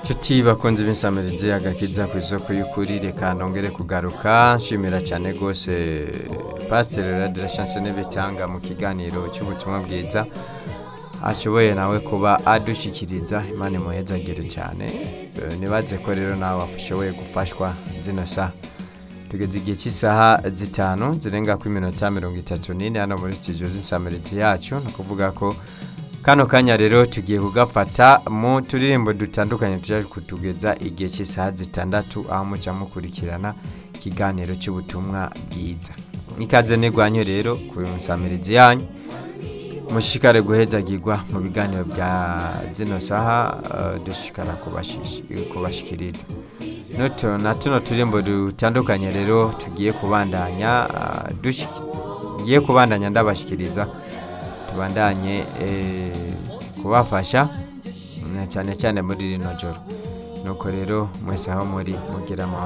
tuti bakunze b'insamirizi agakiza ku isoko y'ukuri reka nongere kugaruka nshimira cyane rwose pasiteri radira shanse n'ibitanga mu kiganiro cy'ubutumwa bwiza ashoboye nawe kuba adushyikiriza imana imuhezagire cyane Eh, nibaze ko rero nawe washoboye gufashwa zino saha tugeze igihe cy'isaha zitanu zirenga ku iminota mirongo itatu n'ine hano muri studio z'insamirizi yacu ni ukuvuga ko kano kanya rero tugiye kugafata mu turirimbo dutandukanye tujya kutugeza igihe cy'isaha zitandatu aho muca mukurikirana ikiganiro cy'ubutumwa bwiza ikaze nigwanyu rero ku nsamirizi yanyu mushishikare guhezagirwa mu biganiro bya zino saha eh, dushishikara kubashish- kubashikiriza Noto- na tuno turimbo dutandukanye rero tugiye kubandanya ah, dushi- ngiye kubandanya ndabashikiriza tubandanye eh, kubafasha na cyane cyane muri rino joro nuko rero mwese aho muri mugira amahoro